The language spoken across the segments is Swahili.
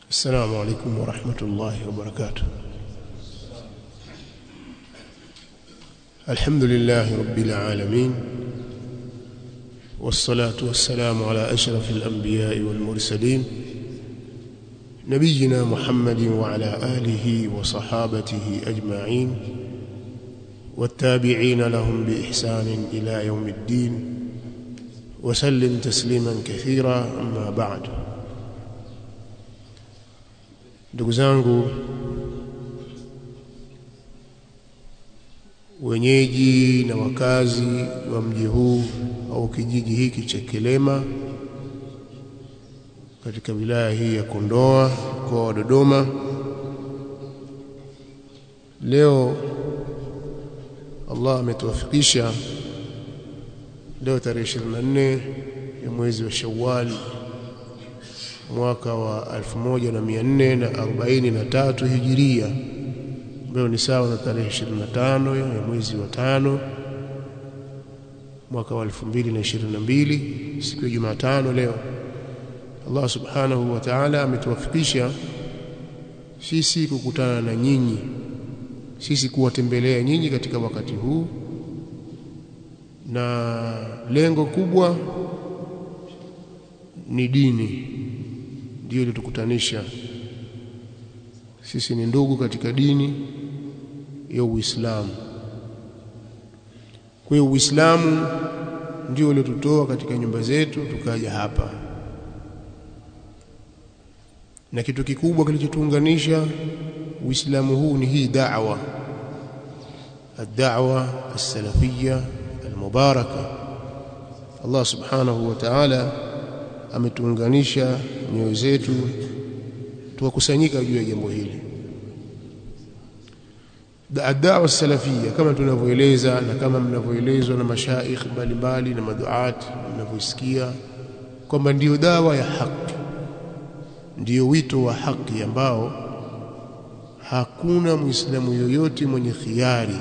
السلام عليكم ورحمة الله وبركاته الحمد لله رب العالمين والصلاة والسلام على أشرف الأنبياء والمرسلين نبينا محمد وعلى آله وصحابته أجمعين والتابعين لهم بإحسان إلى يوم الدين وسلم تسليما كثيرا أما بعد ndugu zangu wenyeji na wakazi wa mji huu au kijiji hiki cha Kilema katika wilaya hii ya Kondoa mkoa wa Dodoma leo Allah ametuwafikisha leo tarehe 24 ya mwezi wa Shawwal mwaka wa 1443 hijiria ambayo ni sawa na tarehe 25 ya mwezi wa tano mwaka wa 2022 siku ya Jumatano leo Allah subhanahu wa ta'ala ametuwafikisha sisi kukutana na nyinyi sisi kuwatembelea nyinyi katika wakati huu na lengo kubwa ni dini ndio ilitukutanisha sisi ni ndugu katika dini ya Uislamu kwa hiyo Uislamu ndio uliotutoa katika nyumba zetu tukaja hapa na kitu kikubwa kilichotuunganisha Uislamu huu ni hii da'wa الدعوه السلفيه المباركه الله سبحانه وتعالى ametuunganisha nyoyo zetu tukakusanyika juu ya jambo hili da'wa salafia kama tunavyoeleza na kama mnavyoelezwa na mashaikh mbalimbali na maduat mnavyosikia kwamba ndiyo dawa ya haki ndiyo wito wa haki ambao hakuna muislamu yoyote mwenye khiari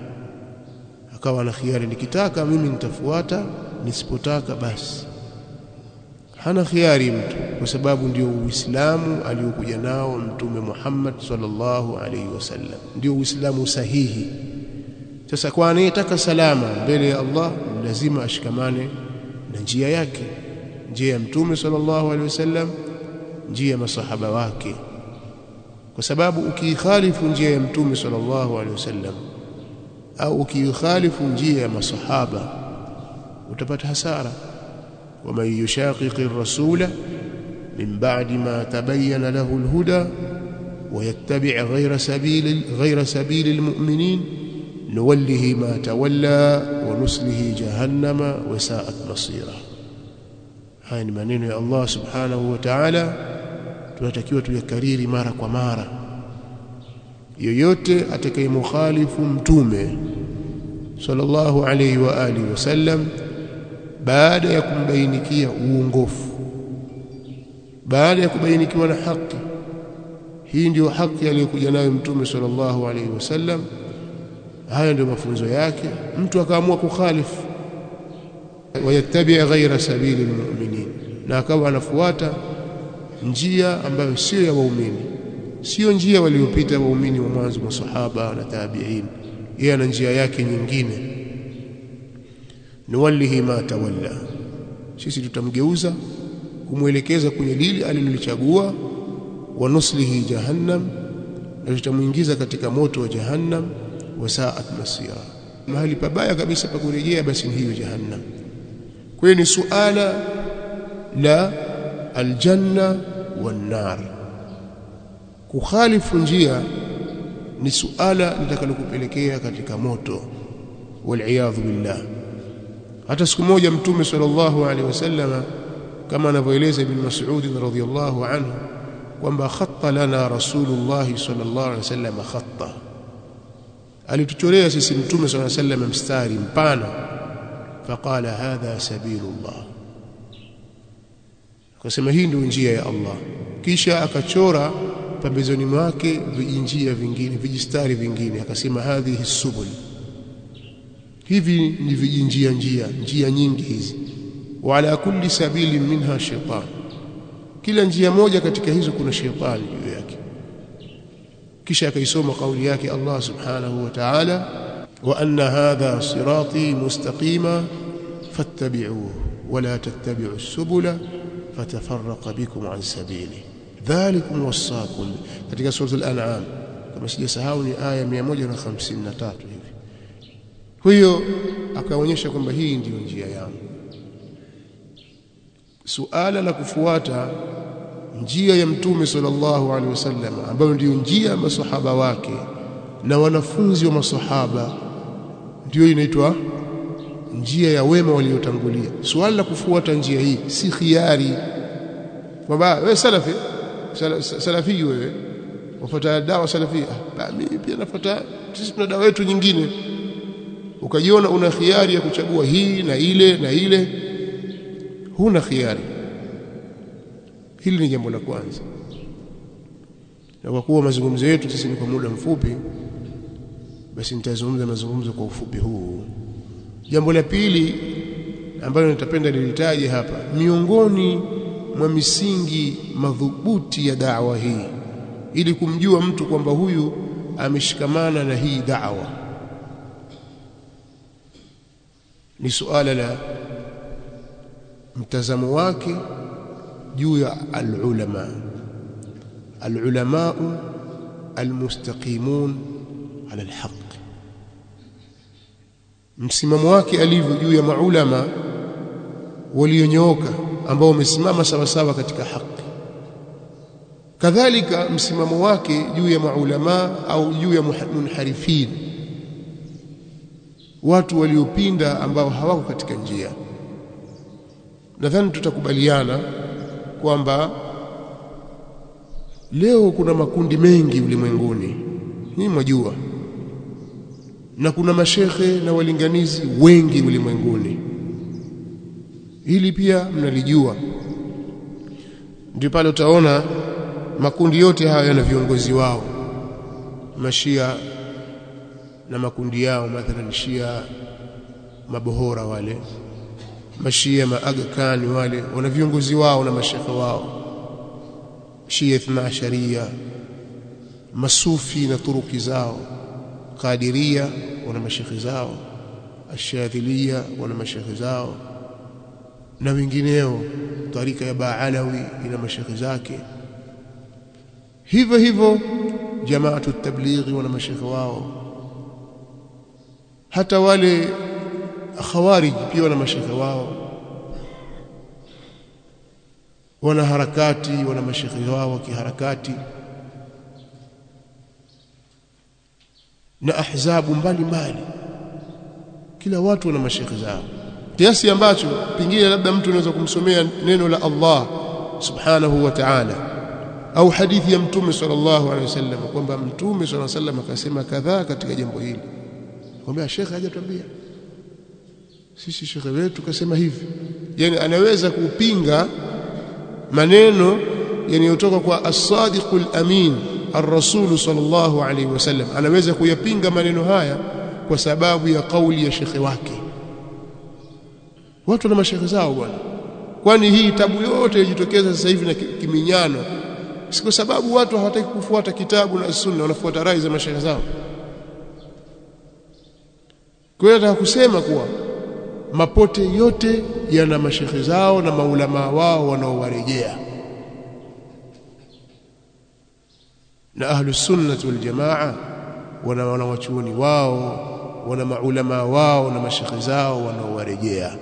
akawa na khiari nikitaka mimi nitafuata nisipotaka basi hana khiari mtu kwa sababu ndio uislamu aliokuja nao mtume Muhammad sallallahu alaihi wasallam ndio uislamu sahihi sasa kwa anayetaka salama mbele ya Allah lazima ashikamane na njia yake njia ya mtume sallallahu alaihi wasallam njia ya masahaba wake kwa sababu ukiikhalifu njia ya mtume sallallahu alaihi wasallam au ukiikhalifu njia ya masahaba utapata hasara ومن يشاقق الرسول من بعد ما تبين له الهدى ويتبع غير سبيل غير سبيل المؤمنين نوله ما تولى ونسله جهنم وساءت مصيره haya ni maneno ya Allah subhanahu wa ta'ala tunatakiwa tuyakariri mara kwa mara yoyote atakayemukhalifu mtume sallallahu alayhi wa alihi wasallam baada ya kumbainikia uongofu baada ya kubainikiwa na haki hii ndio haki aliyokuja nayo mtume sallallahu alaihi wasallam haya ndio mafunzo yake mtu akaamua kukhalifu wayattabi ghaira sabili almu'minin na akawa anafuata njia ambayo sio ya waumini sio njia waliopita waumini wa mwanzo masahaba na tabi'in yeye ana njia yake nyingine nuwallihi ma tawalla sisi tutamgeuza kumwelekeza kwenye lile alilolichagua wa nuslihi jahannam na tutamuingiza katika moto wa jahannam wa sa'at masira mahali pabaya kabisa pa kurejea basi ni hiyo jahannam kwa hiyo ni suala la aljanna wan nar kukhalifu njia ni suala litakalokupelekea katika moto wal billah hata siku moja mtume sallallahu alaihi wasallama kama anavyoeleza ibn Mas'ud radhiyallahu anhu kwamba khatta lana rasulullah sallallahu alaihi wasallam khatta alituchorea sisi mtume sallallahu alaihi wasallam mstari mpana faqala hadha sabilullah akasema hii ndio njia ya Allah kisha akachora pembezoni mwake vijinjia vingine vijistari vingine akasema hadhihi subul hivi ni vijinjia njia njia nyingi hizi wa ala kulli sabili minha shaitan kila njia moja katika hizo kuna shetani juu yake kisha akaisoma kauli yake Allah subhanahu wa ta'ala wa anna hadha sirati mustaqima fattabi'uhu wa la tattabi'u as-subula fatafarraqa bikum an sabili dhalikum wasaqum katika sura al-an'am kama sijasahau ni aya 153 hivi huyo akaonyesha kwamba hii ndiyo njia yangu suala la kufuata njia ya mtume sallallahu alaihi wasallam ambayo ndiyo njia ya masahaba wake na wanafunzi wa masahaba ndiyo inaitwa njia ya wema waliotangulia suala la kufuata njia hii si khiari kwamba wewe salafi salafi wewe wafuata dawa salafia ah mimi pia nafuata sisi tuna dawa yetu nyingine ukajiona una khiari ya kuchagua hii na ile na ile huna khiari hili ni jambo la kwanza na kwa kuwa mazungumzo yetu sisi ni kwa muda mfupi basi nitazungumza mazungumzo kwa ufupi huu jambo la pili ambalo nitapenda nilitaje hapa miongoni mwa misingi madhubuti ya da'wa hii ili kumjua mtu kwamba huyu ameshikamana na hii da'wa ni suala la mtazamo wake juu ya al-ulama al-ulama al-mustaqimun ala al-haq msimamo wake alivyo juu ya maulama walionyooka ambao wamesimama sawa sawa katika haki kadhalika msimamo wake juu ya maulama au juu ya munharifin watu waliopinda ambao hawako katika njia nadhani tutakubaliana kwamba leo kuna makundi mengi ulimwenguni ni mwajua na kuna mashekhe na walinganizi wengi ulimwenguni hili pia mnalijua ndio pale utaona makundi yote haya yana viongozi wao mashia na makundi yao mathalan shia mabohora wale mashia maaga kani wale wana viongozi wao na mashekhe wao shia ithna sharia masufi na turuki zao qadiria wana mashekhe zao ashadhilia wana mashekhe zao na wengineo tarika ya baalawi ina mashekhe zake hivyo hivyo jamaatu tablighi wana mashekhe wao hata wale khawarij pia wana mashekhe wao wana harakati wana mashekhe wao kiharakati na ahzabu mbalimbali kila watu wana mashekhe zao kiasi ambacho pengine labda mtu anaweza kumsomea neno la Allah subhanahu wa ta'ala au hadithi ya mtume sallallahu alaihi wasallam kwamba mtume sallallahu alaihi wasallam akasema kadhaa katika jambo hili kwamba shekhe hajatuambia sisi shekhe wetu kasema hivi yani anaweza kupinga maneno yanayotoka kwa as-sadiqul amin ar-rasul sallallahu alaihi wasallam anaweza kuyapinga maneno haya kwa sababu ya kauli ya shekhe wake watu na mashekhe zao bwana kwani hii tabu yote yajitokeza sasa hivi na kiminyano si kwa sababu watu hawataki kufuata kitabu na sunna wanafuata rai za mashekhe zao kwa hiyo nataka kusema kuwa mapote yote yana mashekhe zao na maulama wao wanaowarejea na ahlus sunnah wal jamaa wana wanawachuoni wao wana maulama wao na mashekhe zao wanaowarejea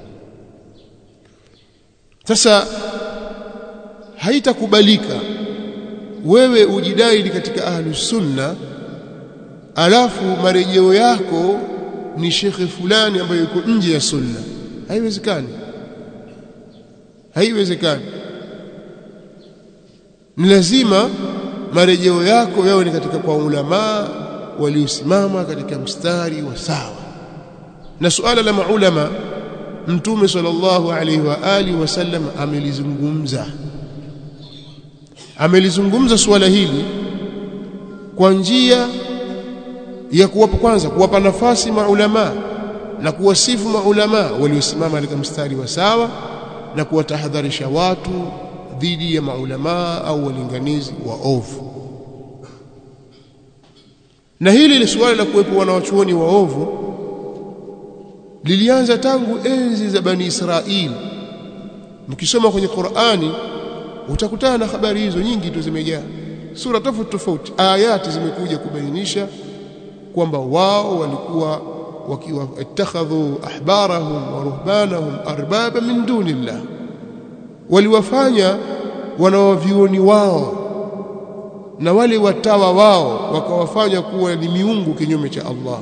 sasa haitakubalika wewe ujidai katika ahlus sunna alafu marejeo yako ni shekhe fulani ambaye yuko nje ya sunna haiwezekani haiwezekani ni lazima marejeo yako yawe ni katika kwa ulama waliosimama katika mstari wa sawa na suala la maulama mtume sallallahu alaihi wa alihi wasallam amelizungumza amelizungumza suala hili kwa njia ya kuwapa kwanza kuwapa nafasi maulama na kuwasifu maulama waliosimama katika mstari wa sawa na kuwatahadharisha watu dhidi ya maulamaa au walinganizi wa ovu na hili ni suala la kuwepo wanawachuoni waovu lilianza tangu enzi za bani Israili mkisoma kwenye Qur'ani utakutana na habari hizo nyingi tu zimejaa sura tofauti tofauti ayati zimekuja kubainisha kwamba wao walikuwa wakiwa ittakhadhu ahbarahum wa ruhbanahum arbaba min dunillah waliwafanya wanawavioni wao na wale watawa wao wakawafanya kuwa ni miungu kinyume cha Allah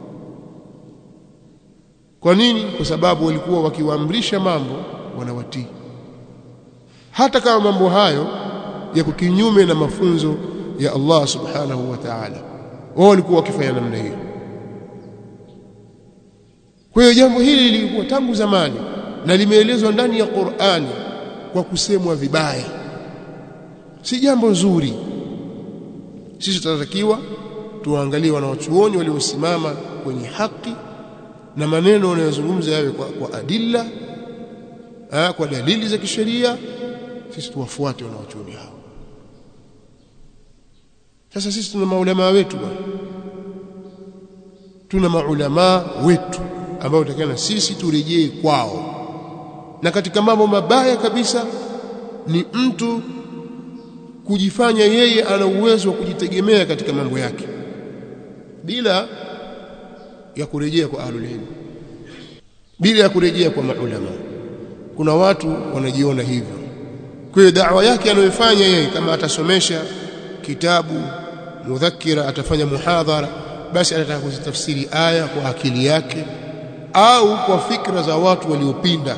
kwa nini kwa sababu walikuwa wakiwaamrisha mambo wanawatii hata kama mambo hayo yako kinyume na mafunzo ya Allah subhanahu wa ta'ala wao walikuwa wakifanya namna hiyo kwa hiyo jambo hili lilikuwa tangu zamani na limeelezwa ndani ya Qur'ani kwa kusemwa vibaya si jambo nzuri sisi tunatakiwa tuangalie wanaochuoni waliosimama kwenye haki na maneno wanayozungumza yawe kwa, kwa adilla ha, kwa dalili za kisheria sisi tuwafuate wanaochuoni hao sasa sisi tuna maulama wetu bwana tuna maulama wetu ambao tutakana sisi turejee kwao na katika mambo mabaya kabisa ni mtu kujifanya yeye ana uwezo wa kujitegemea katika mambo yake bila ya kurejea kwa ahlul ilm bila ya kurejea kwa maulama kuna watu wanajiona hivyo kwa hiyo da'wa yake anayofanya yeye kama atasomesha kitabu mudhakira atafanya muhadhara basi anataka kuzitafsiri aya kwa akili yake au kwa fikra za watu waliopinda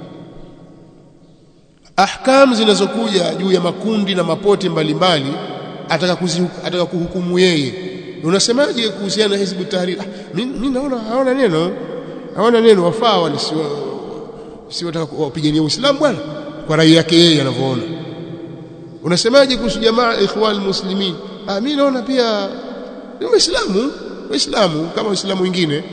ahkam zinazokuja juu ya makundi na mapote mbalimbali ataka ataka kuhukumu yeye unasemaje kuhusiana na hizbu tahrir ah, mimi naona haona neno haona neno wafaa wale si si wataka wapigania uislamu bwana kwa rai yake yeye anavyoona unasemaje kuhusu jamaa ikhwan muslimin ah mimi naona pia ni waislamu waislamu kama waislamu wengine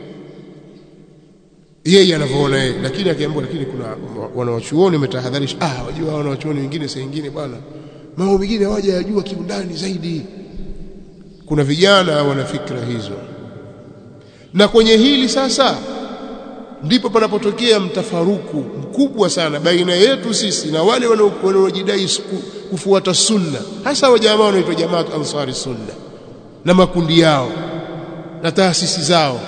yeye anavyoona yeye lakini akiambiwa lakini kuna wanawachuoni wametahadharisha ah wajua wanawachuoni wengine saa nyingine bwana mambo mengine hawaja yajua kiundani zaidi kuna vijana wana fikra hizo na kwenye hili sasa ndipo panapotokea mtafaruku mkubwa sana baina yetu sisi na wale wanaojidai kufuata sunna hasa wa jamaa wanaitwa jamaa ansari sunna na makundi yao na taasisi zao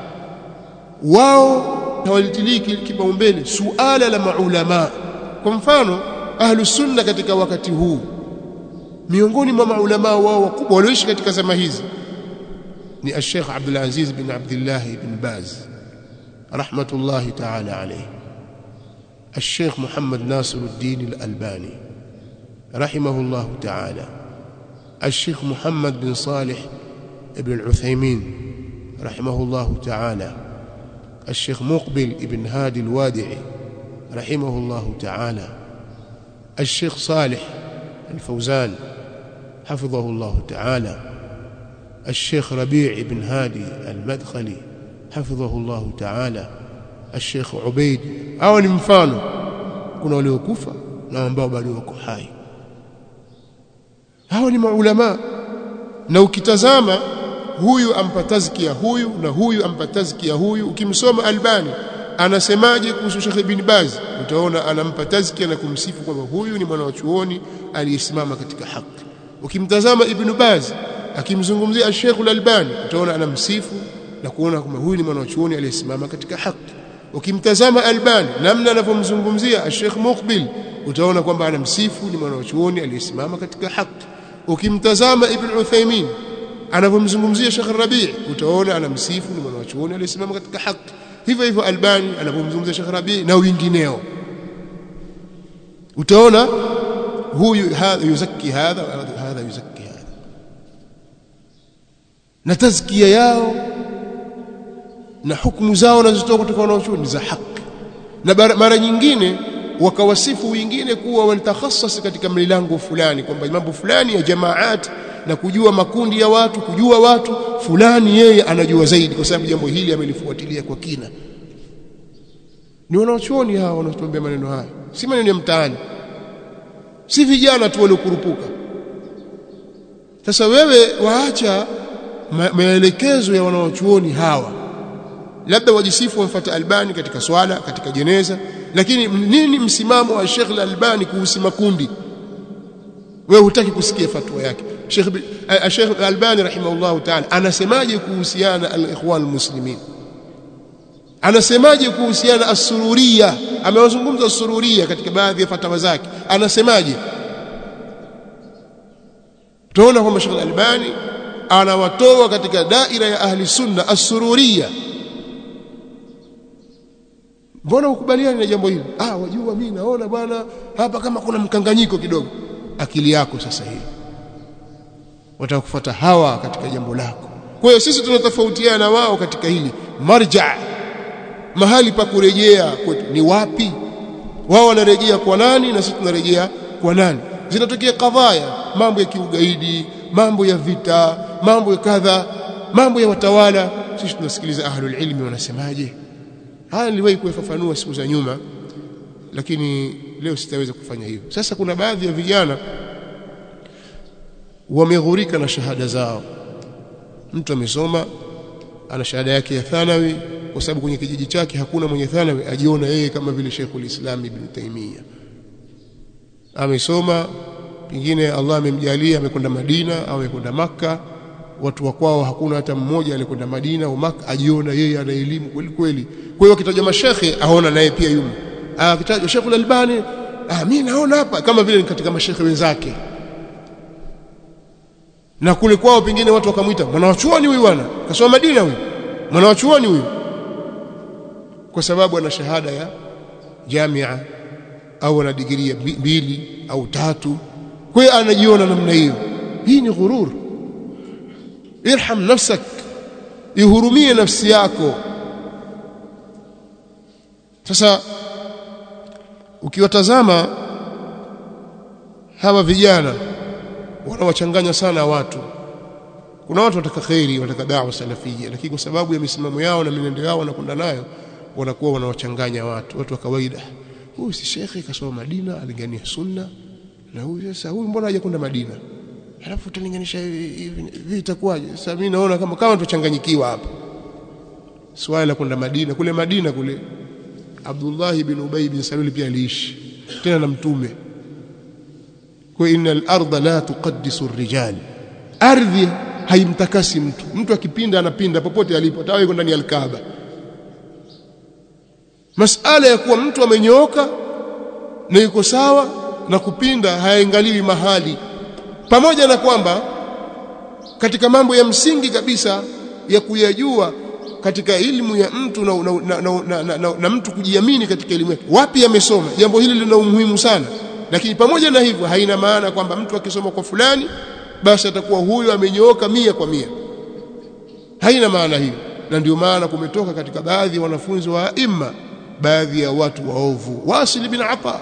wao hawalitilii kipaumbele suala la maulama kwa mfano ahlu sunna katika wakati huu miongoni mwa maulama wao wakubwa walioishi katika zama hizi ni al-Sheikh Abdul Aziz bin Abdullah bin Baz rahmatullahi ta'ala alayhi الشيخ محمد ناصر الدين الألباني رحمه الله تعالى الشيخ محمد بن صالح ابن العثيمين رحمه الله تعالى الشيخ مقبل ابن هادي الوادعي رحمه الله تعالى الشيخ صالح الفوزان حفظه الله تعالى الشيخ ربيع بن هادي المدخلي حفظه الله تعالى الشيخ عبيد au ni mfano kuna waliokufa na ambao bado wako hai hao ni maulama na ukitazama huyu ampa tazkia huyu na huyu ampa tazkia huyu ukimsoma Albani anasemaje kuhusu Sheikh Ibn Baz utaona anampa tazkia na kumsifu kwamba huyu ni mwana wa chuoni aliyesimama katika haki ukimtazama Ibn Baz akimzungumzia Sheikh Al-Albani utaona anamsifu na kuona kwamba huyu ni mwana wa chuoni aliyesimama katika haki ukimtazama Albani namna anavyomzungumzia Sheikh Muqbil utaona kwamba anamsifu ni mwana wa chuoni aliyesimama katika haki ukimtazama Ibn Uthaymeen anavyomzungumzia Sheikh Rabi' utaona anamsifu ni mwana wa chuoni aliyesimama katika haki hivyo hivyo Albani anapomzungumzia Sheikh Rabi' na wengineo utaona huyu hadha yuzaki hadha hadha yuzaki hadha na tazkia yao na hukumu zao wanazotoa kutoka wanaochuoni za haki na mara nyingine wakawasifu wengine kuwa wanatakhasas katika milango fulani kwamba mambo fulani ya jamaat na kujua makundi ya watu kujua watu fulani yeye anajua zaidi kwa sababu jambo hili amelifuatilia kwa kina ni wanaochuoni hao wanaotuambia maneno haya si maneno ya mtaani si vijana tu waliokurupuka sasa wewe waacha ma maelekezo ya wanaochuoni hawa labda wajisifu wamfuata Albani katika swala katika jeneza lakini nini msimamo wa Sheikh Al-Albani kuhusu makundi wewe hutaki kusikia fatwa yake Sheikh Sheikh Al-Albani rahimahullahu ta'ala anasemaje kuhusiana al-ikhwan muslimin anasemaje kuhusiana as-sururiya amewazungumza as-sururiya katika baadhi ya fatawa zake anasemaje tunaona kwamba Sheikh Al-Albani anawatoa katika daira ya ahli sunna as-sururiya mbona ukubaliani na jambo hili ah wajua mimi naona bwana hapa kama kuna mkanganyiko kidogo akili yako sasa hivi watakufuata hawa katika jambo lako kwa hiyo sisi tunatofautiana na wao katika hili marja mahali pa kurejea kwetu ni wapi wao wanarejea kwa nani na sisi tunarejea kwa nani zinatokea kadhaya mambo ya kiugaidi mambo ya vita mambo ya kadha mambo ya watawala sisi tunasikiliza ahlul ilmi wanasemaje haya niliwahi kuyafafanua siku za nyuma lakini leo sitaweza kufanya hivyo sasa kuna baadhi ya vijana wameghurika na shahada zao mtu amesoma ana shahada yake ya thanawi kwa sababu kwenye kijiji chake hakuna mwenye thanawi ajiona yeye kama vile Sheikhul Islam Ibn Taymiyyah amesoma pengine Allah amemjalia amekwenda Madina au amekwenda Makka watu wa kwao hakuna hata mmoja alikwenda Madina au Makka ajiona yeye ana elimu kweli kweli kwa hiyo akitajwa mashekhe aona naye pia yumo akitajwa Sheikhul Albani ah mimi naona hapa kama vile katika mashekhe wenzake na kule kwao pengine watu wakamwita mwanawachuoni huyu bwana kasoma Madina huyu mwanawachuoni huyu kwa sababu ana shahada ya jamia au ana digrii mbili au tatu kwa hiyo anajiona namna hiyo hii ni ghurur irham nafsak ihurumie nafsi yako sasa ukiwatazama hawa vijana wanawachanganya sana watu kuna watu wataka khairi wataka da'wa salafia lakini kwa sababu ya misimamo yao na minendo yao wanakwenda nayo wanakuwa wanawachanganya watu watu wa kawaida huyu si shekhi kasoma Madina alingania sunna na huyu sasa huyu mbona hajakwenda Madina alafu utalinganisha hivi itakuwaje sasa mimi naona kama kama tuchanganyikiwa hapa swala la kwenda Madina kule Madina kule Abdullah bin Ubay bin Salul pia aliishi tena na mtume kwa innal arda la tuqaddisu ar-rijal ardhi haimtakasi mtu mtu akipinda anapinda popote alipo tawe yuko ndani ya al-Kaaba masala ya kuwa mtu amenyooka na yuko sawa na kupinda hayaangaliwi mahali pamoja na kwamba katika mambo ya msingi kabisa ya kuyajua katika elimu ya mtu na, na, na, na, na, na, na mtu kujiamini katika elimu yake wapi amesoma jambo hili lina umuhimu sana lakini pamoja na hivyo haina maana kwamba mtu akisoma kwa fulani basi atakuwa huyo amenyooka mia kwa mia haina maana hiyo na ndio maana kumetoka katika baadhi ya wanafunzi wa imma baadhi ya watu waovu wasil bin ata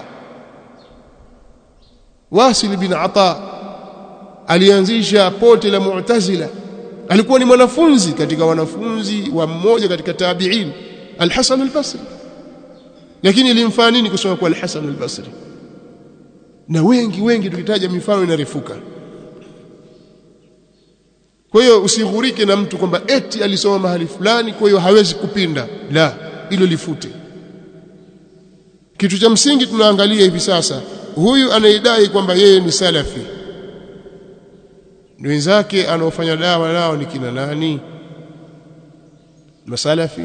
wasil bin ata alianzisha pote la mu'tazila alikuwa ni mwanafunzi katika wanafunzi wa mmoja katika tabi'in al-Hasan al-Basri lakini ilimfaa nini kusoma kwa al-Hasan al-Basri na wengi wengi tukitaja mifano inarefuka kwa hiyo usighurike na mtu kwamba eti alisoma mahali fulani kwa hiyo hawezi kupinda la hilo lifute kitu cha msingi tunaangalia hivi sasa huyu anaidai kwamba yeye ni salafi wenzake anaofanya dawa nao ni kina nani masalafi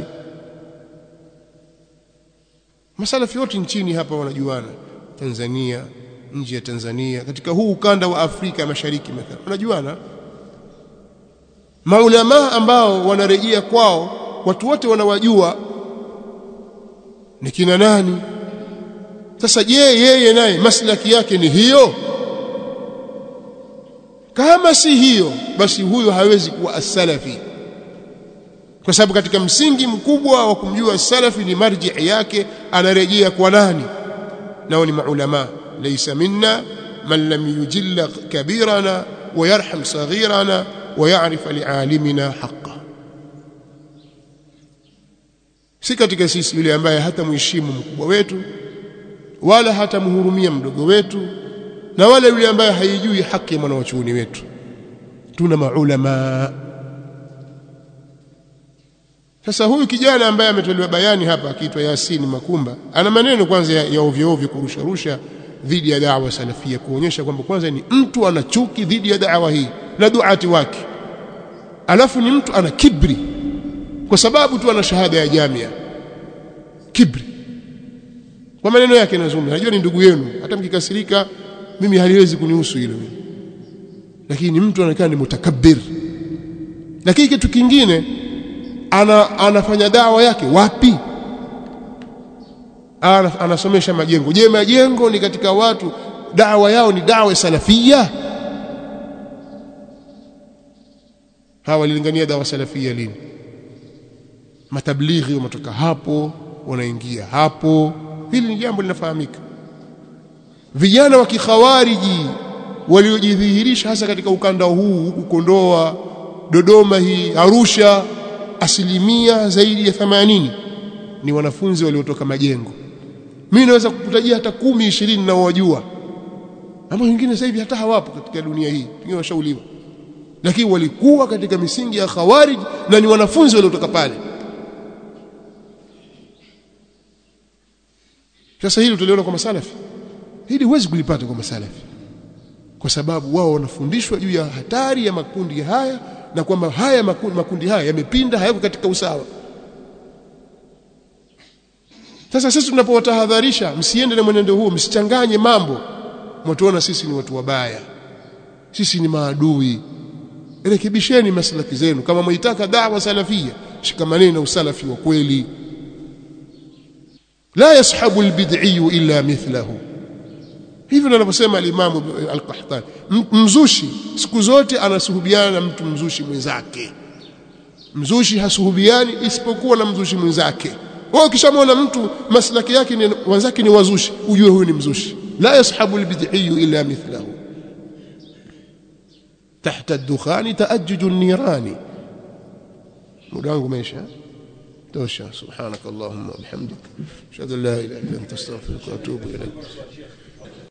masalafi wote nchini hapa wanajuana Tanzania nje ya Tanzania katika huu ukanda wa Afrika Mashariki mathalan wanajuana maulama ambao wanarejea kwao watu wote wanawajua ni kina nani sasa je yeye naye maslaki yake ni hiyo kama si hiyo basi huyo hawezi kuwa as-salafi kwa sababu katika msingi mkubwa wa kumjua salafi ni marji yake anarejea kwa nani nao ni maulama laysa minna man lam yujilla kabirana wa yarham saghirana wa ya'rif li'alimina haqqa si katika sisi yule ambaye hata muheshimu mkubwa wetu wala hata mhurumia mdogo wetu na wala yule ambaye haijui haki ya mwanawachuoni wetu tuna maulama sasa huyu kijana ambaye ametolewa bayani hapa akiitwa Yasini Makumba ana maneno kwanza ya, ya ovyo ovyo kurusha rusha dhidi ya da'wa salafia kuonyesha kwamba kwanza ni mtu ana chuki dhidi ya da'wa hii na duati wake alafu ni mtu ana kibri kwa sababu tu ana shahada ya jamia kibri kwa maneno yake nazungumza najua ni ndugu yenu hata mkikasirika mimi haliwezi kunihusu hilo lakini mtu anaonekana ni mutakabbir lakini kitu kingine ana, anafanya dawa yake wapi ana, anasomesha majengo je majengo ni katika watu dawa yao ni dawa salafia hawa walilingania dawa salafia lini matablighi wametoka hapo wanaingia hapo hili ni jambo linafahamika vijana wa kikhawariji waliojidhihirisha hasa katika ukanda huu huku Kondoa Dodoma hii Arusha asilimia zaidi ya 80 ni wanafunzi waliotoka majengo mimi naweza kukutajia hata kumi ishirini na wajua ama wengine sasa hivi hata hawapo katika dunia hii wengine washauliwa lakini walikuwa katika misingi ya khawarij na ni wanafunzi waliotoka pale sasa hili utaliona kwa masalafi hili huwezi kulipata kwa masalafi kwa sababu wao wanafundishwa juu ya hatari ya makundi haya na kwamba haya makundi, makundi haya yamepinda hayako katika usawa sasa sisi tunapowatahadharisha msiende na mwenendo huo msichanganye mambo mtuona sisi ni watu wabaya sisi ni maadui rekebisheni maslaki zenu kama mwaitaka dawa salafia shikamaneni na usalafi wa kweli la yashabu albid'i illa mithlahu hivyo ndivyo anavyosema al-Imam al-Qahtani mzushi siku zote anasuhubiana na mtu mzushi mwenzake mzushi hasuhubiani isipokuwa na mzushi mwenzake wewe ukishamwona mtu maslaki yake ni wenzake ni wazushi ujue huyu ni mzushi la yashabu albid'i illa mithlahu تحت الدخان تأجج النيران مدانgu maisha tosha subhanak allahumma wa bihamdik ashhadu an la ilaha illa anta astaghfiruka wa atubu ilayk